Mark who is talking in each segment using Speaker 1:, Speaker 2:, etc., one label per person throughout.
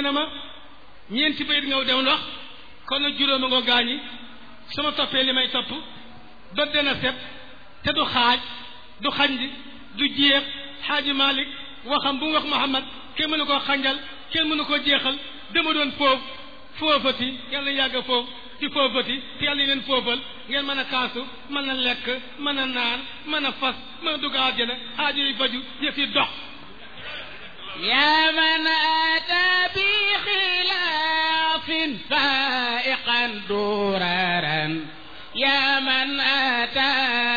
Speaker 1: na ma ñeenti bayit ngaw dem ndox kon nag juróoma nga gaañi sama toppee li may topp ba dana set te du xaaj du xanj du jeex xaaji Malik waxam bu mu wax Muhammad kenn mënu koo xanjal kenn mënu koo jeexal dama doon foofu foofati yàlla yàgg foofu ci foofati te yàlla leen foofal ngeen mën a kaasu mën a lekk mën a naan mën a fas mën a dugg àjjana aajo yi faju yëf yi dox
Speaker 2: يا من أتى بخلاف فائقا دررا يا من أتى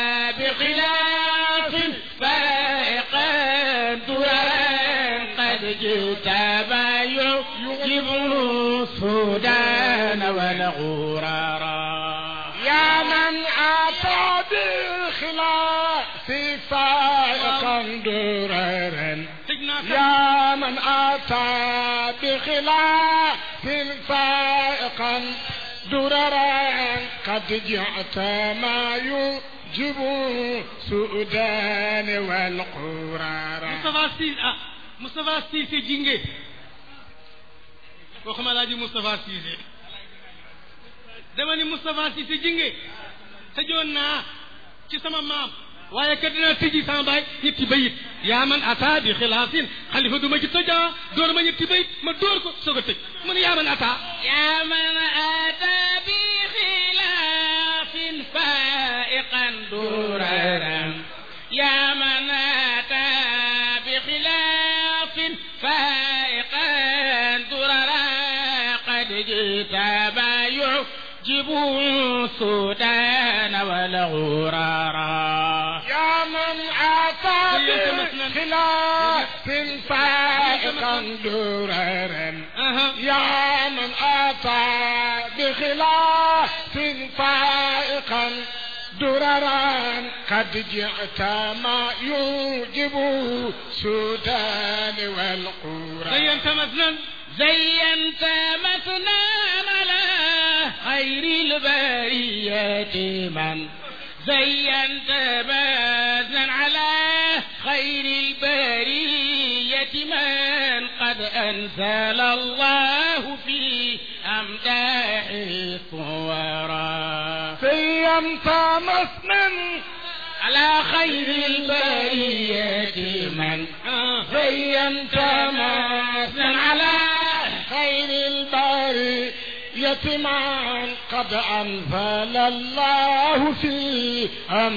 Speaker 2: بخلاف فائقا دررا قد جئت ما يجيب السودان والغرارا
Speaker 3: يا من أتى بالخلاف فائقا دررا
Speaker 1: tëj naa ko
Speaker 3: يا من أتى بخلاف فائقا دررا قد جعت ما يجب سؤدان والقرارا
Speaker 1: Moustapha Cissé ah Moustapha Cissé jinge waxuma laa ji Moustapha Cissé dama ni Moustapha Cissé jinge tëjoon naa ci sama maam waaye kat dinaa tëji sama baay ñetti bayit yaa man ata bi xilaafin xalifa du ma ci tëjaa door ma ñetti bayit ma door ko soog a tëj mu ne yaa man ata
Speaker 2: يا من أتى بخلاف فائقا دررا يا من أتى بخلاف فائقا دررا قد جئت ما يعجب السودان والغرارا
Speaker 3: يا من أتى بخلاف فائقا دررا
Speaker 1: aha
Speaker 3: يا من أتى بخلاف فائقا دررا قد جئت ما يوجب سودان والقرى
Speaker 1: زينت مثلا
Speaker 2: زينت مثنى على خير البرية من زينت مثنى على خير البرية من قد أنزل الله في أمداحه صورا
Speaker 3: سيمت مثنى
Speaker 2: على خير البرية من زينت مثنى على
Speaker 3: خير البرية من قد أنزل الله في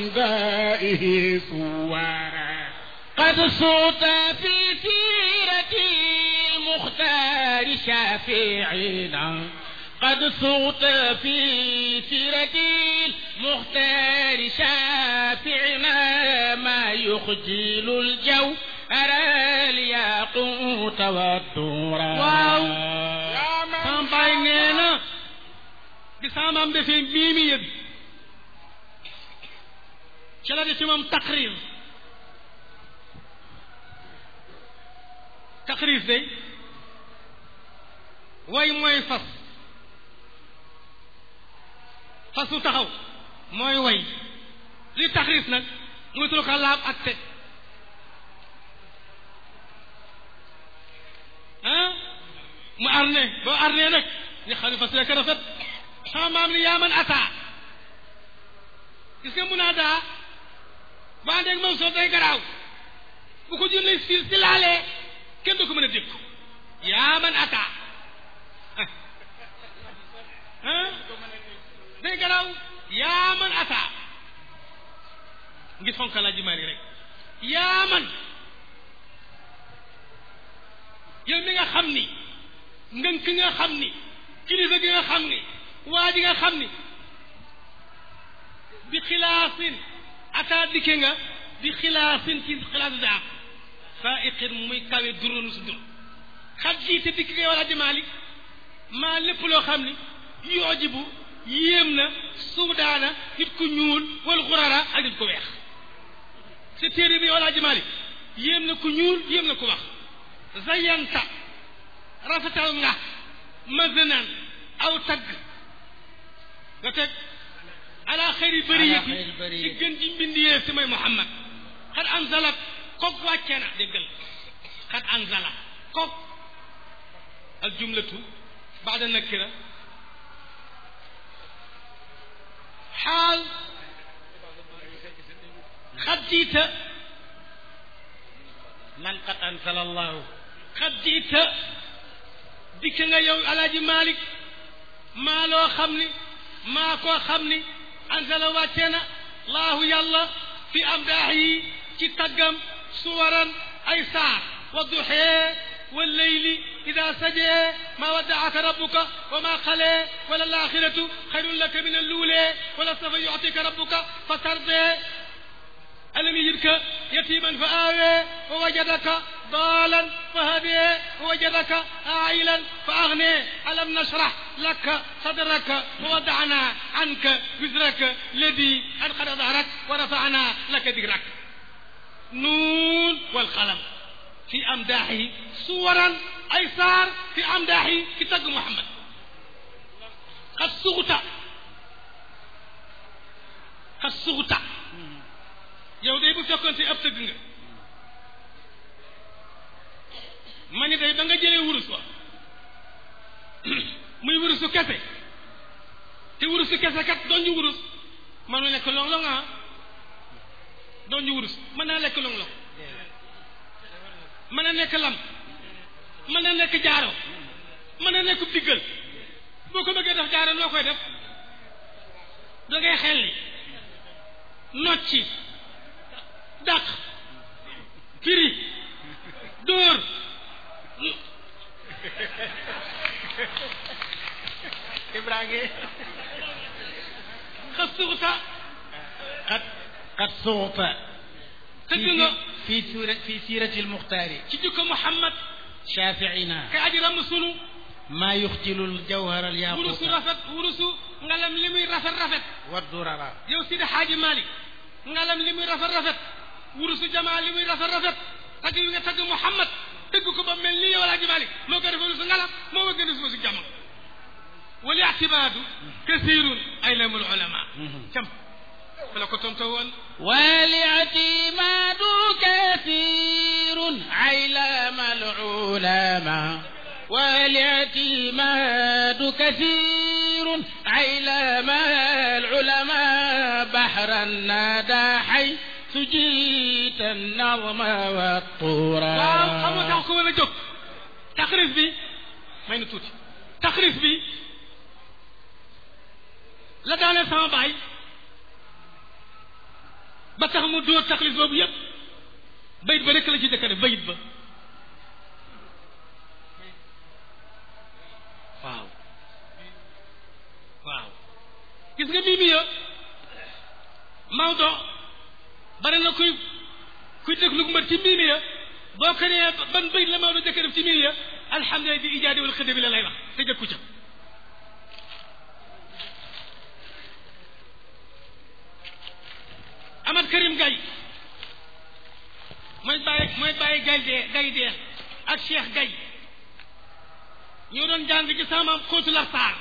Speaker 3: أمدائه صورا
Speaker 2: قد صوت في سيرة المختار شافعنا قد صوت في سيرة المختار شافعنا ما يخجل الجو أرى الياقوت والدورا
Speaker 1: واو.
Speaker 3: يا من
Speaker 1: sama baay nee na bi sama maam defee miimiya bi ci la def ci moom taqrir taqrir day way mooy fas fas su taxaw mooy way li taqrir nag muy tul ko laab ak teg ah mu arne boo arne nag ni xam ne fas rek rafet sama maam ni yaa man ataa gis nga mun naa daa ba àndeeg moom soo day garaaw bu ko jëlee si si laalee kenn du ko mën a dégg yaa man ataa ah day garaaw yaa man ataa ngir fonk laa ji mari rek yaa man yow mi nga xam ni ngënk nga xam ni kilifa gi nga xam ni waa ji nga xam ni bi xilaasin ataa dikke nga bi xilaasin ci xilaas daa faiqin muy kawe duronu si dur xat lii te dikk ngay wala di maalik maa lépp loo xam ni yoojibu yéem na suudaana nit ku ñuul wal xurara ak nit ku weex sa téere bi wala di maalik yéem na ku ñuul yéem na ku wax zayanta rafetal nga mazanan aw tagg nga teg ala xëyri bëriyati
Speaker 2: xayri bariyati.
Speaker 1: ci gën ji mbindiyee si may Muhammad xat anzalat kook wàcce na déggal xat anzala kook al jumlatu baada nakira xaal xad jiita
Speaker 2: man qad ansala allahu
Speaker 1: xad jiita dikk nga yow alaaji malik maa loo xam ni maa koo xam ni ansala wàccee na laahu yàlla fi am daax yi ci taggam suwaran ay saar wa duxee wa leyli ida sajee ma waddaaka rabbuka wa ma xalee wala laaxiratu xayrun laka min alluulee wala safa yuctika rabbuka fa tardee alam yajidka yatiman fa aawee wa wajadaka daalan fa hadee wa wajadaka ailan fa agnee alam nashrah laka sadraka wa wadana anka wisraka ladi anqada dahrak wa rafana laka dikrak nuun walqalam fi amdaaxi suwaran ay saar fi amdaaxi ci tagg Muhammad xat suxuta xat suxuta yow day bu fekkoon si ab tëgg nga ma ni day ba nga jëlee wurus wa muy wurusu kese te wurusu kese kat doon ñu wurus manu lekk long-long ah doon ñu wurus mën naa lekk long-long mën na nekk lam mën na nekk jaaro mën na nekk diggal boo ko bëggee def jaaro noo koy def da ngay xelli nocci dàq firi dóor
Speaker 2: Ibrahima
Speaker 1: xas suuta
Speaker 2: qad qad suuta
Speaker 1: tëgg nga
Speaker 2: fi sura fi sirati almuxtaari
Speaker 1: ci jukko Muhammad
Speaker 2: shafiina
Speaker 1: kay aji ram sunu
Speaker 2: maa yuxjilu aljawhara
Speaker 1: wurusu
Speaker 2: alyaquuta
Speaker 1: rafet wurusu ngalam li muy rafet rafet
Speaker 2: waddurara
Speaker 1: yow Sidi Xaaji Malik ngalam li muy rafet rafet wurusu jamaa li muy rafet rafet tagg wi nga tagg Muhammad dëgg ko ba mel ni yow Alaaji Malik moo ko defee wurusu ngalam moo ko gën a wurusu jamaa wal ictimaadu kasirun ay lamul ulama cam fala ko tonto woon
Speaker 2: والاعتماد كثير علام العلماء والاعتماد كثير علام العلماء بحر الندى حيث جيت النظم والطورا
Speaker 1: waaw xam nga tax ko mën a jóg taxrif bi may na tuuti taxrif bi la daaneel sama baay ba tax mu dóor taxrif boobu yépp bayit ba rek la ci jëkk a def bayit ba waaw waaw gis nga bii mi ya Maodo bari na kuy kuy déglu mbër ci mii mi ya boo ko nee ban bayit la Maodo jëkk a def ci mii ya alhamdulilah bi ijaadi wal xëdda bi la lay wax te jëkku ca Amad Karim Gaye mooy bàyyi mooy bàyyi gay dee gay dee ak Cheikh Gaye ñoo doon jàng ci sama maam xóotu la saar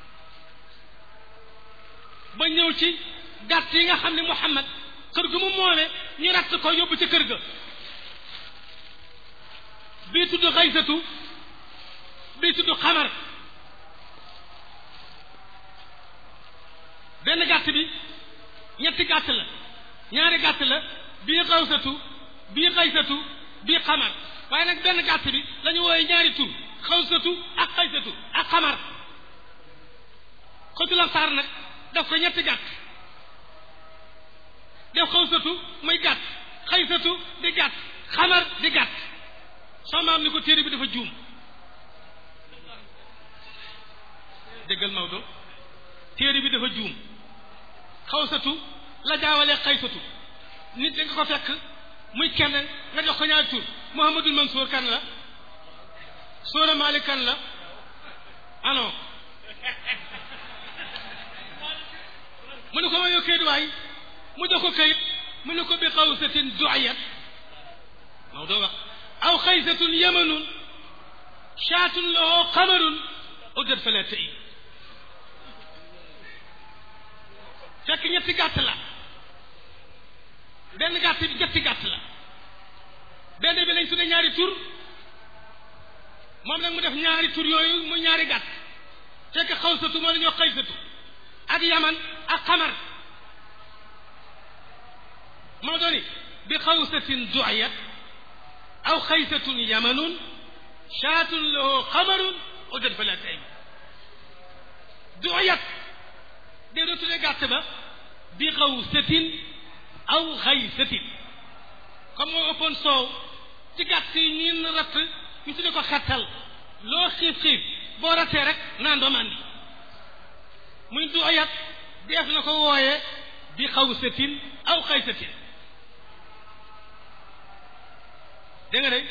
Speaker 1: ba ñëw ci gàtt yi nga xam ne Muhammad kër gu mu moome ñu ratt ko yóbbu ca kër ga bii tudd xaysatu bii tudd xamar benn gàtt bi ñetti gàtt la ñaari gàtt la bii xawsatu bii xaysatu bii xamar waaye nag benn gàtt bi la ñu wooyee ñaari tur xawsatu ak xaysatu ak xamar xóotu la saar nag daf ko ñetti gàtt def xawsatu muy gàtt xaysatu di gàtt xamar di gàtt soo maam ni ko téere bi dafa juum déggal Maodo téere bi dafa juum xawsatu la jaawalee xaysatu nit da nga ko fekk muy kenn nga jox ko ñaari tur Mouhamadul Mansour kan la Soora Malik kan la ano mu ne ko ma yow kayit waay mu jox ko kayit mu ne ko bi xawsatin duayat Maodo wax aw xaysatun yamanun shaatun lahu qamarun udat fala tëy fekk ñetti gàtt la benn gàtt bi ñetti gàtt la benn bi lañ tudde ñaari tur moom nag mu def ñaari tur yooyu mu ñaari gàtt fekk xawsatu moo la ñoo xaysatu ak yaman ak xamar moo dooni bi xawsatin du'iyat aw xaysatun yamanun shaatun lahu xamarun udan fala tay du'iyat dee doo tuddee gàtt ba bi xawsatin aw xaysatin comme moo ëppoon soow ci gàtt yi ñin ratt ñu tudde ko xettal loo xiif xiif boo rattee rek naan doo màndi muy du'iyat def na ko wooye bi xawsatin aw xaysatin dégg nga de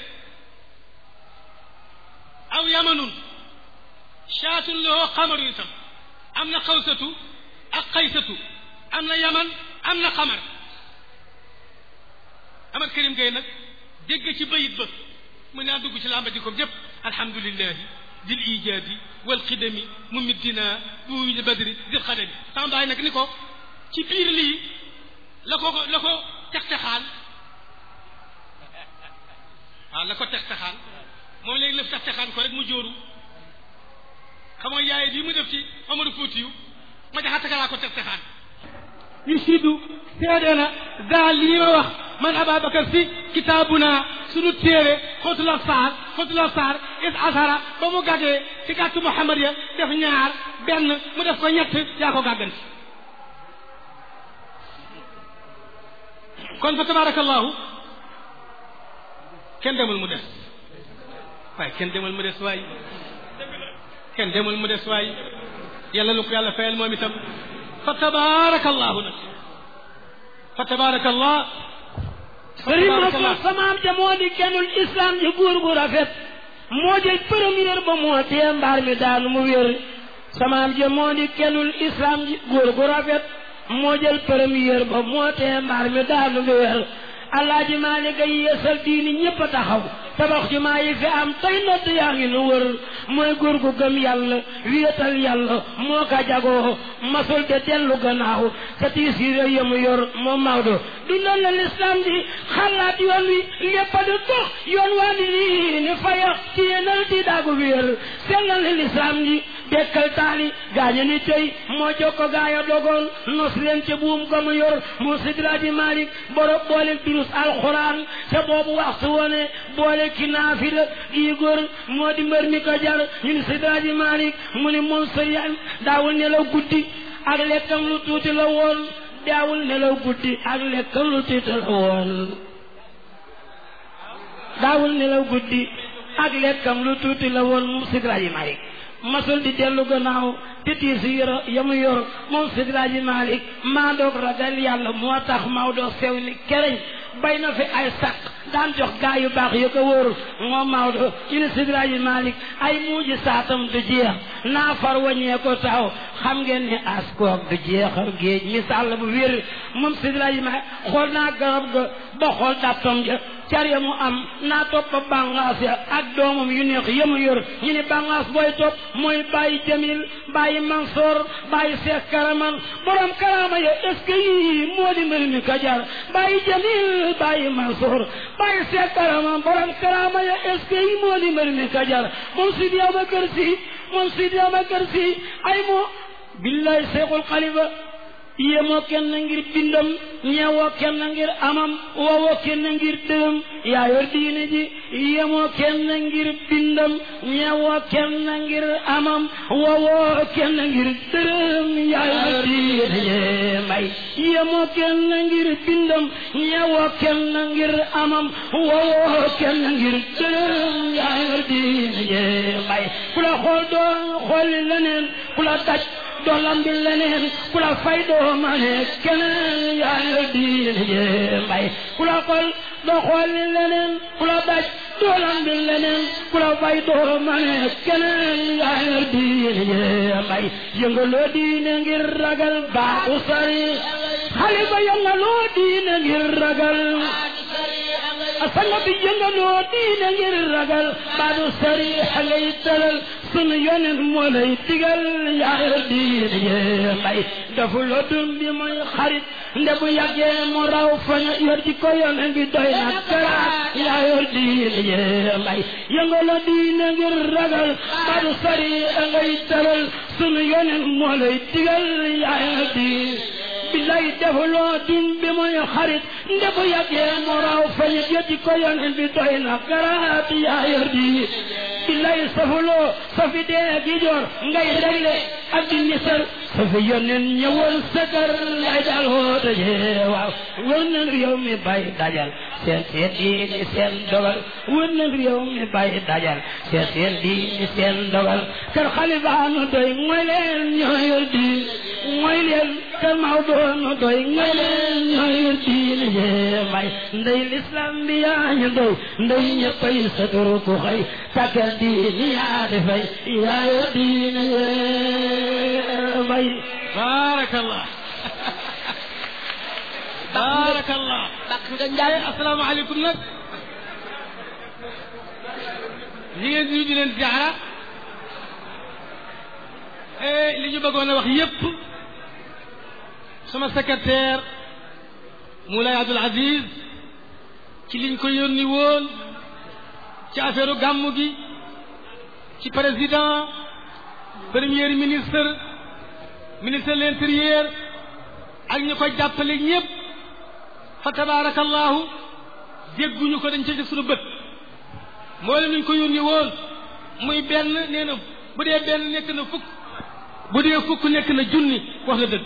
Speaker 1: aw yamanun shaatun lahu xamaru itam am na xawsatu ak xaysatu am na yaman am na xamar Amar Karim Gueye nag dégg ci bayit ba mu naa dugg ci làmba jikoom yépp alhamdulillahi dil ijaadi wal xidami mu middina bu wujudi badri dil xadami sama baay nag ni ko ci biir lii la ko la ko textexaan waaw la ko textexaan moom léegi lëf textexaan ko rek mu jóoru xam nga yaay bii mu def ci Amadou Foutiyu ma jaxataka laa ko textexaan
Speaker 4: yu siddu seede na daal lii ma wax man Ababacar si kitaabuna sunu téere xóotul absaar xóotul absaar is asara ba mu gàggee ci gàttu Muhammad ya def ñaar benn mu def ko ñett yaa ko gàgganti kon fa tabarakallahu kenn demul mu des waaye kenn demul mu des waay kenn demul mu des waay yàlla nu ko yàlla fayal moom itam fa tabarakallahu nag fa tabarakallah
Speaker 5: sëriñ ma samaam ja moo di kennul islam ji góor gu rafet moo jël première ba moo tee mbaar mi daanu mu wér samaam ja moo di kennul islam ji góor gu rafet moo jël première ba moo tee mbaar mi daanu mu wér alaaji Maalik ay yeesal diini ñépp a taxaw tabax jumaa yi fi am tey nodd yaa ngi nu wër mooy góor gu gëm yàlla wéetal yàlla moo ka jagoo masul de dellu gannaaw sa tiisiire yamu yor moom Maodo dundal na lislaam di xalaat yoon wi lépp a di dox yoon waa di lii ni faya ci yenal di daagu wéer sellal na lislaam di dekkal taali gaaña ni tey moo jokko gaaya dogoon nos leen ca buum ga mu yor mu sidraji Maalik boro boole durus alxuraan te boobu waxtu woone boole ki naafila gii góor moo di mbër mi ko jar ñu ni sidraji Maalik mu ni moom sëriñ daawul nelaw guddi ak lekkam lu tuuti la woon daawul nelaw guddi ak lekkam lu tuuti la woon daawul nelaw guddi ak lekkam lu tuuti la woon moom sidraji Maalik masul di dellu gannaaw te tiis yor yamu yor moom sidraji Maalik maa doog ragal yàlla moo tax Maodo sew ni kereñ bay na fi ay sàq daan jox gaa yu baax yu ko wóor moom Maodo ci ne sidraji Maalik ay muuji saatam du jeex naa far waññee ko taw xam ngeen ne askoog du jeexal géej misaal bu wér moom sidraji Maalik xool naa garab ga ba xool dàttom ja car ya mu am naa topp bàngaas ya ak doomam yu neex ya mu yor ñu ne bàngaas booy topp mooy bàyyi jamil bàyyi mansoor bàyyi seex karaman borom karama ya est ce que yii moo di mbir mi kajar bàyyi jamil bàyyi mansoor bàyyi seex karaman borom karama ya est ce que yii moo di mbir mi kajar moom Sidi Abakar Si moom Sidi Abakar Si ay moo billahi seexul xalifa yéemoo kenn ngir bindam ñeewoo kenn ngir amam woowoo kenn ngir dërëm yaa yor diine ji yéemoo kenn ngir bindam ñeewoo kenn ngir amam woowoo kenn ngir dërëm yaa yor diine ji may yéemoo kenn ngir bindam ñeewoo kenn ngir amam woowoo kenn ngir dërëm yaa yor diine ji may ku la xool doon xooli leneen ku la daj doolam bi leneen ku la fay doo ma ne keneen yaa ngi diine jee mbay ku la xool doo xool ni leneen ku la daj doolam bi leneen ku la fay doo ma ne keneen yaa ngi diine jee mbay yëngaloo diine ngir ragal baaxu sari xale ba yëngaloo diine ngir ragal asanga bi yëngaloo diine ngir ragal baadu sariix ngay tëral sunu yonen moo lay digal yaa yor diine yee mbay dafu la dun bi mooy xarit nde bu yàggee mu raw faña yor ji ko yonen bi doy na karaat yaa yor diine yee mbay yëngaloo diine ngir ragal baadu sariix ngay tëral sunu yonen moo lay digal yaa yor diine billaay defuloo dun bi mooy xarit nde bu yàggee mu raw fañu jëti ko yonen bi doy na garaat yaa yor di billaay safuloo safi dee gi jor ngay regle ak di nisal safi yonen ñëwal sëkër lay dal hoote jee waaw wër na réew mi bay dajal seen seen diini seen dogal wër na réew mi bay dajal seen seen diini seen dogal kër xalifaanu doy mooy leen ñoo yor di mooy leen kër Mawdoonu doy mooy leen ñoo yor diine jee may ndey lislam bi yaa ñu doy ndey ñëppay sa turu ku xëy takkal diini yaa di fay yaa yor diine jee may
Speaker 1: baarakallah baarakallah
Speaker 5: bak nga njaay
Speaker 1: asalaamaaleykum nag ñi ngeen nuyu di leen ziara li ñu bëggoon a wax yépp sama secrétaire Moulay Abdoul Aziz ci liñ ko yónni woon ci affaire gàmmu gi ci président premier ministre ministre de l'intérieur ak ñu ko jàppale ñépp fa tabarakallahu dégguñu ko dañ ca def suñu bët moo leen ñu ko yónni woon muy benn nee na bu dee benn nekk na fukk bu dee fukk nekk na junni wax na dëgg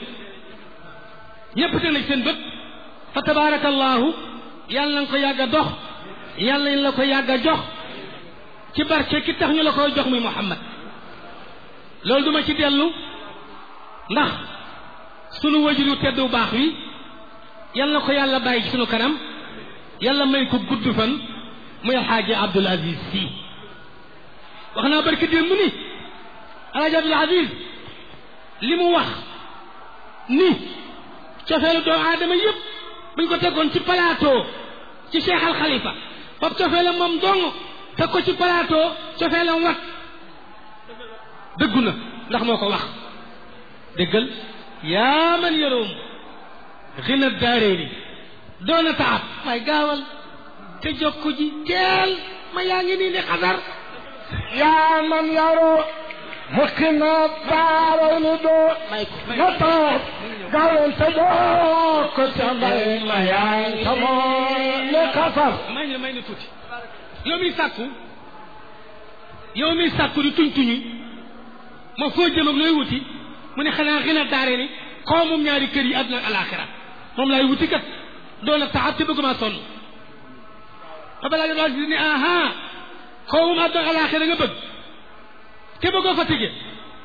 Speaker 1: ñépp teg nañ seen bët fa tabarakallahu yàlla na ko yàgg a dox yàlla na la ko yàgg a jox ci barke ki tax ñu la koy jox muy Muhammad loolu duma ci dellu ndax sunu wajur yu teddu baax wi yàlla na ko yàlla bàyyi ci sunu kanam yàlla may ko gudd fan muy alxaaji Abdul Aziz si wax naa barki démb ni alxaaji Abdul Aziz li mu wax ni cofeelu doomu aadama yépp buñ ko tegoon ci plateau ci Cheikh Al Khalifa fab cofeelam moom dong teg ko ci plateau cofeelam wat dëggu na ndax moo ko wax déggal yaa man yaroom xina daareeni doona taab may gaawal te jokku ji teel ma yaa ngi nii ni xasar
Speaker 3: yaa man yaroo xina daareeni doo na taab gaawal te jokku te mbay ma yaa ngi tamoo ni xasar
Speaker 1: may na may na tuuti yow mi sàkku yow mi sàkku di tuñ tuñi ma foo jëm ak looy wuti mu ne xanaa xina daare ni xaw moom ñaari kër yi àdduna ak alaxira moom laay wuti kat doon a taxat te bëgguma sonn fa balaa nga daal ni aha xaw moom àdduna ak alaxira nga bëgg te bëggoo fa tege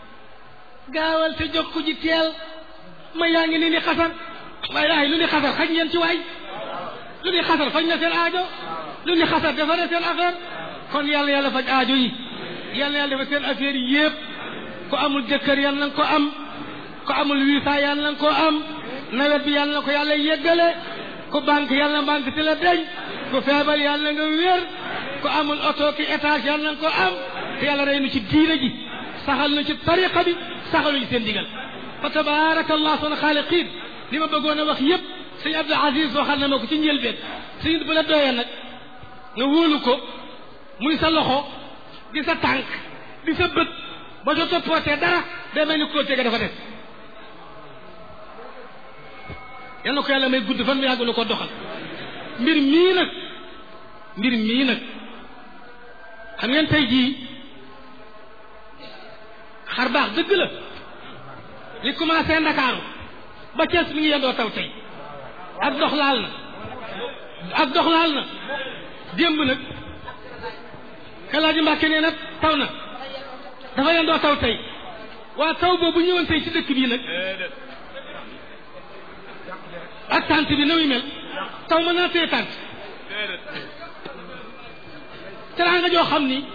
Speaker 1: gaawal te jokku ji teel ma yaa ngi ni ni xasar waaye laay lu ni xasar xaj ngeen ci waay lu ni xasar faj na seen aajo lu ni xasar dafa na seen affaire kon yàlla yàlla faj aajo yi yàlla yàlla dafa seen affaire yi yëpp ku amul jëkkër yàlla na ko am ku amul visa yàlla na ko am nawet bi yàlla na ko yàlla yeggale ku banque yàlla na banque si la deñ ku feebar yàlla nga wér ku amul oto ki étage yàlla na ko am te yàlla rey nu ci diina ji saxal nu ci tariqa bi saxal nu ci seen digal fa tabaraka allah sana xaaliqiin li ma bëggoon a wax yépp sëñ Abdou Aziz waxal na ma ko ci njëlbeen sëñ bu la doyee nag nga wóolu ko muy sa loxo di sa tànk di sa bët ba soo toppootee dara day mel ni koo tege dafa def yal na ko yàlla may gudd fan mu yàgg na ko doxal mbir mii nag mbir mii nag xam ngeen tey jii xar baax dëgg la li commencé Ndakaaru ba Cees mi ngi yendoo taw tey ak dox laal na ak dox laal na démb nag kalaaji Mbàkke nee na taw na dafa yendoo taw tey waa taw boobu ñëwoon tey ci dëkk bii nag ak tànt bi na muy mel taw mën naa téye tànt teraanga joo xam ni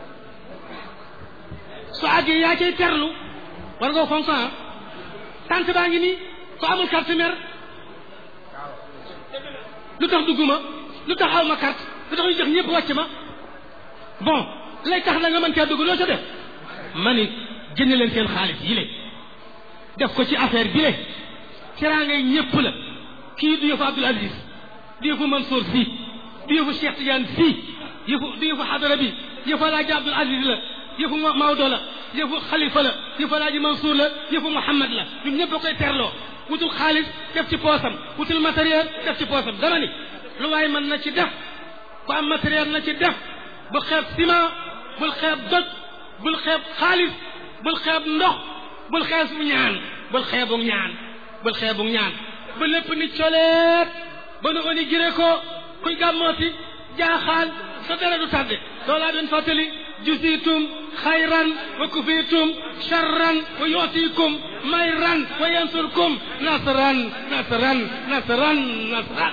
Speaker 1: su àggee yaa cay terlu war nga fonk ah tànt baa ngi nii ko amul carte mer lu tax dugguma
Speaker 4: lu tax aw ma carte lu tax ñu jox ñëpp wàcc ma bon lay tax na nga mën caa dugg loo ca def ma ni génne leen seen xaalis yi le def ko ci affaire bi le teraangay ñëpp la kii du yëfu Abdoul Aziz du yëfu Mansour si du yëfu Cheikh Tidiane si yëfu du yëfu xadara bi yëfu alaaji Abdoul Aziz la yëfu Maodo la yëfu Khalifa la yëfu alaaji Mansour la yëfu Mouhamad la ñun ñëpp a koy terloo wutul xaalis def ci poosam wutul matériel def ci poosam dama ni lu waay mën na ci def ku am matériel na ci def bul xeeb ciment bul xeeb doj bul xeeb xaalis bul xeeb ndox bul xeeb ñaan bul xeebu ñaan bul xeebu ñaan ba lépp ni coleet ba nu oni giré ko kuy gàmmooti jaaxaan sa dara du tàdde loolaa doon fàttali jusitum xayran wa kufitum charran wa yutikum mayran wa yansurkum nasran nasran nasran nasran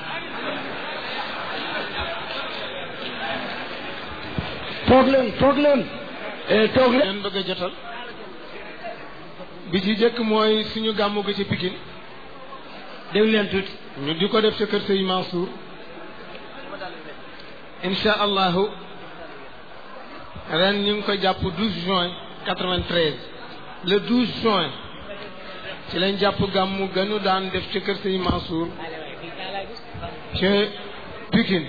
Speaker 3: toog leen toog leen toog leen
Speaker 6: leen bëgg a jotal bi ci jëkk mooy suñu gàmmu gi ci Pikine
Speaker 4: déglu leen tuuti
Speaker 6: ñu di ko def ca kër Sëñ Mansour insha allahu ren ñu ngi ko jàpp 12 juin 93 le 12 juin ci lañ jàpp gàmmu gënu daan def ca kër Sëñ Mansour ca Pikine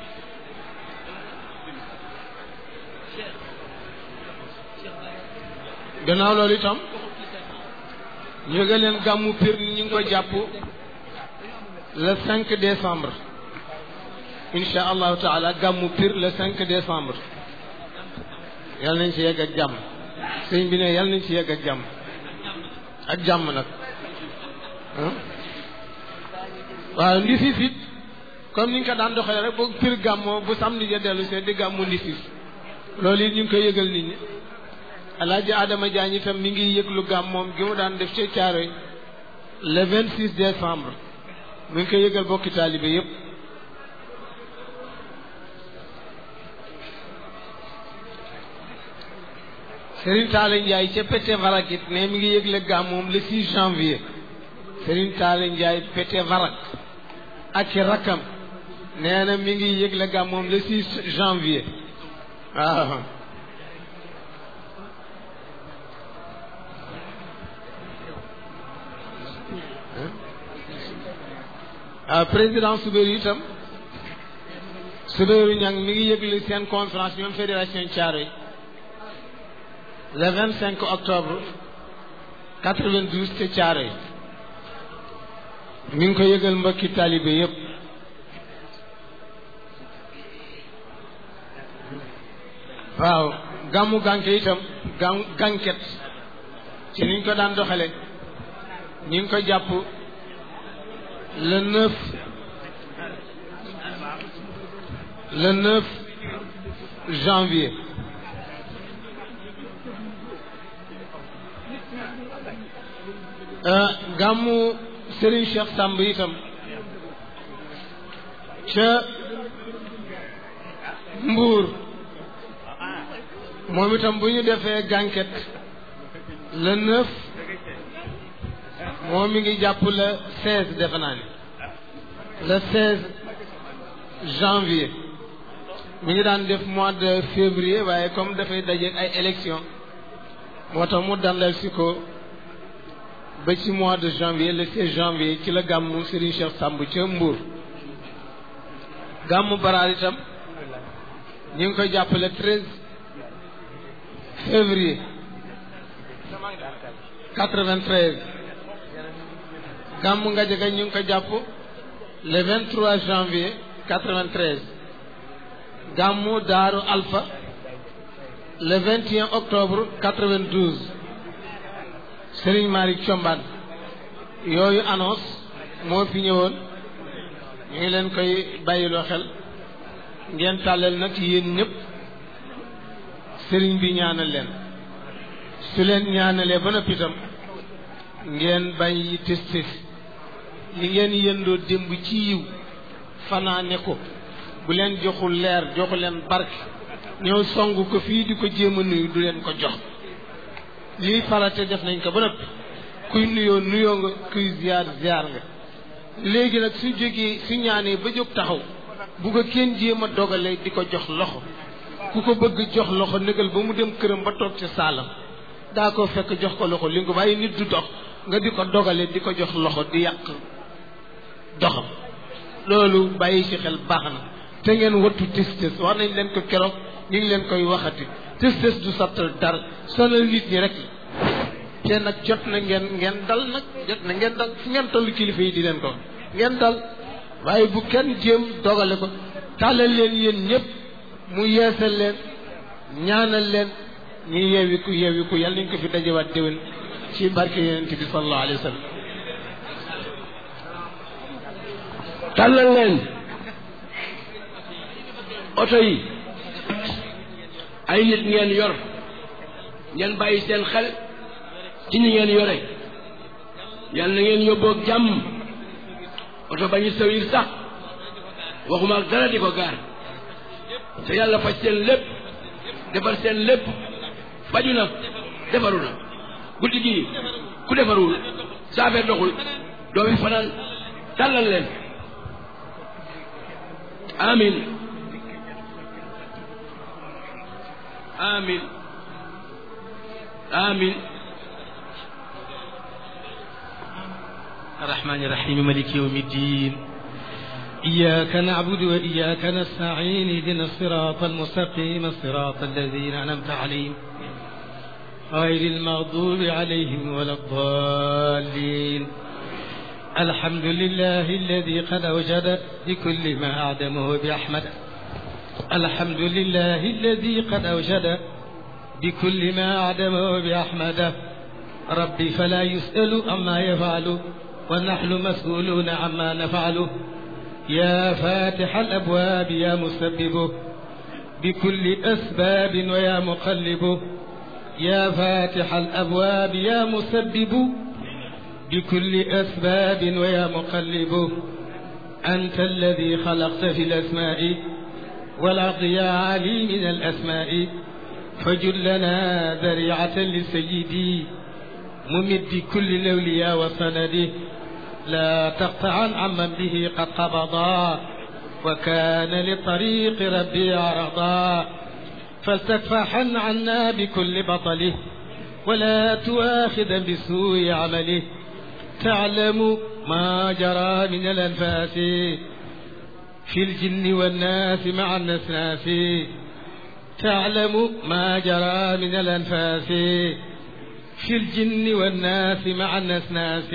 Speaker 6: gannaaw loolu itam ñu nga leen gàmmu pir ñu ngi ko jàpp le 5 décembre insha allahu taala gàmmu pir le 5 décembre yal nañ ci yegg ak jàmm sëñ bi ne yal nañ ci yegg ak jàmm ak jàmm nag waaw ndisis it comme ni nga ko daan doxalee rek boog pir gàmmoo bu samedi ja dellu see di gàmmu ndisis loolu it ñu ngi koy yëgal nit ñi alaaji Adama Diagne itam mi ngi yëglu gàmm moom gi mu daan def ca Caaroy le 26 décembre mi ngi koy yëgal bokki taalibe yépp Serigne Talla Ndiaye ca Pété Varak it ne mi ngi yëgle gàmm moom le 6 janvier Serigne Talla Ndiaye Pété Varak ak ci rakkam nee na mi ngi yëgle gàmm moom le 6 janvier waaw ah président Soubéry itam Soubéry ñang mi ngi yëgle seen conférence ñoom fédération Thiaroye le 25 octobre 92 ca Thiaroye mi ngi ko yëgal mbokki taalibe yépp waaw gàmmu gànke itam gàm gànket ci niñ ko daan doxale ñu ngi ko jàpp le 9 le 9 janvier gàmmu Serigne Cheikh Samb itam ca Mbuur moom itam bu ñu defee gànket le 9 moom mi ngi jàpp le 16 defe naa ni le 16 janvier mi ngi daan def mois de février waaye comme dafay dajeeg ay élection moo tax mu dandal si ko ba ci mois de janvier le 16 janvier ci la gàmmu Serigne Cheikh Samb ca Mbour gàmmu baraar itam ñu ngi koy jàpp le 13 février 93 gàmmu Ngajaga ñu ngi ko jàpp le 23 janvier 93 gàmmu Daaru Alpha le 21 octobre 92 Serigne Malick Thiombane yooyu annonce moo fi ñëwoon ñu ngi leen koy bàyyiloo xel ngeen tàllal nag yéen ñëpp Serigne bi ñaanal leen su leen ñaanalee ba noppi itam ngeen bàyyi tes tes li ngeen yëndoo démb ci yiw fanaane ko bu leen joxul leer joxu leen barke ñëw song ko fii di ko jéem a nuyu du leen ko jox lii farate def nañ ko ba noppi kuy nuyoo nuyoo nga kuy ziar ziar nga léegi nag su jógee su ñaanee ba jóg taxaw bu ko kenn jéem a dogalee di ko jox loxo ku ko bëgg jox loxo négal ba mu dem këram ba toog ci saalam daa ko fekk jox ko loxo li nga waaye nit du dox nga di ko dogale di ko jox loxo di yàq doxam loolu bàyyi ci xel baax na te ngeen wattu tës-tës wax nañ leen ko keroog ñu ngi leen koy waxati tës-tës du sattal dara sonal nit ñi rek te nag jot na ngeen ngeen dal nag jot na ngeen dal fu ngeen tollu kilifa yi di leen ko ngeen dal waaye bu kenn jéem dogale ko tàllal leen yéen ñëpp mu yeesal leen ñaanal leen ñu yeewiku yeewiku yàlla nañ ko fi dajewaat déwén ci barke yonent bi sallallahu alayhi wa sallam
Speaker 7: tàllal leen oto yi ay nit ngeen yor ngeen bàyyi seen xel ci ñi ngeen yore yàlla na ngeen yóbboog jàmm oto ba ñu sawir sax waxuma ak dara di ko gaar te yàlla faj seen lépp defar seen lépp faju na defaru na guddi gii ku defarul sa affaire doxul doomi fanaan tàllal leen amin amin amin
Speaker 1: الرحمن الرحيم ملك يوم الدين إياك نعبد وإياك نستعين اهدنا الصراط المستقيم صراط الذين أنعمت عليهم غير المغضوب عليهم ولا الضالين الحمد لله الذي قد أوجد بكل ما أعدمه بأحمد الحمد لله الذي قد أوجد بكل ما أعدمه بأحمد ربي فلا يسأل عما يفعل ونحن مسؤولون عما نفعله يا فاتح الأبواب يا مسببه بكل أسباب ويا مقلبه يا فاتح الأبواب يا مسبب بكل أسباب ويا مقلب أنت الذي خلقت في الأسماء والأرض يا علي من الأسماء فجل لنا ذريعة لسيدي ممد كل الأولياء وسنده لا تقطعا عمن به قد قبضا وكان لطريق ربي عرضا فلتكفحن عنا بكل بطله ولا تؤاخذا بسوء عمله تعلم ما جرى من الأنفاس في الجن والناس مع النسناس تعلم ما جرى من الأنفاس في الجن والناس مع النسناس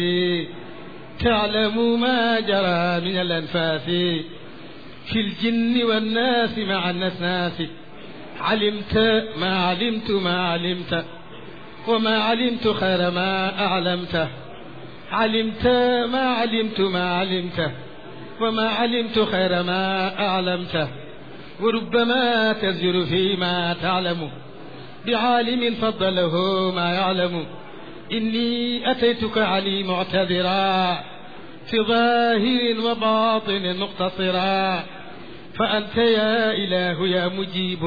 Speaker 1: تعلم ما جرى من الأنفاس في الجن والناس مع النسناس علمت ما علمت ما علمت وما علمت خير ما أعلمته علمت ما علمت ما علمته وما علمت خير ما أعلمته وربما تزجر فيما تعلم بعالم فضله ما يعلم إني أتيتك علي معتذرا في ظاهر وباطن مقتصرا فأنت يا إله يا مجيب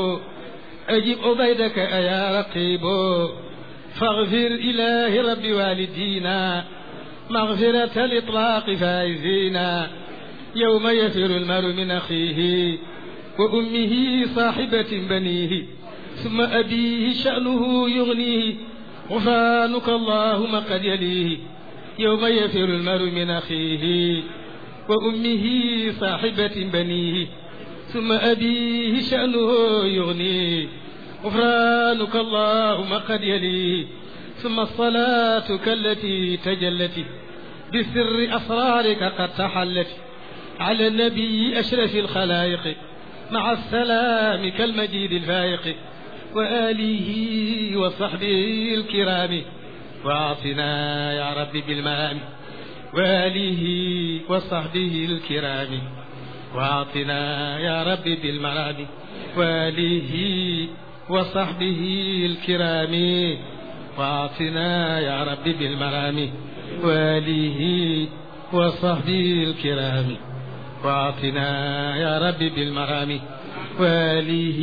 Speaker 1: أجب عبيدك أيا رقيب فاغفر إله رب والدينا مغفرة الإطلاق فائزينا يوم يفر المرء من أخيه وأمه صاحبة بنيه ثم أبيه شأنه يغنيه غفرانك اللهم قد يليه يوم يفر المرء من أخيه وأمه صاحبة بنيه ثم أبيه شأنه يغنيه غفرانك اللهم قد يليه ثم الصلاة كالتي تجلت بسر أسرارك قد تحلت على النبي أشرف الخلائق مع السلام كالمجيد الفائق وآله وصحبه الكرام وأعطنا يا رب بالمام وآله وصحبه الكرام وأعطنا يا رب بالمرام وآله وصحبه الكرام وأعطنا يا رب بالمرام وآله وصحبه الكرام وأعطنا يا رب بالمرام وآله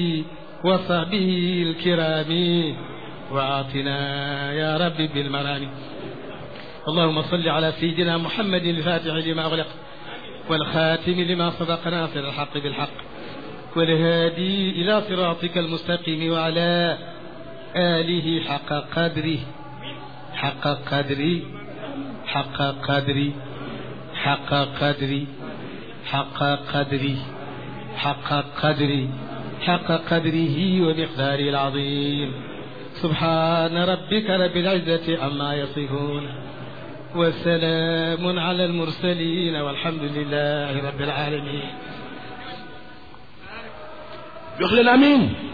Speaker 1: وصحبه الكرام وأعطنا يا رب بالمرام اللهم صل على سيدنا محمد الفاتح لما أغلق
Speaker 6: والخاتم لما سبق ناصر الحق بالحق والهادي إلى صراطك المستقيم وعلى آله حق قدره حق قدري حق قدري حق قدري حق قدري حق قدري حق قدره ومقداره العظيم سبحان ربك رب العزة عما يصفون وسلام على المرسلين والحمد لله رب العالمين
Speaker 7: jox leen amiin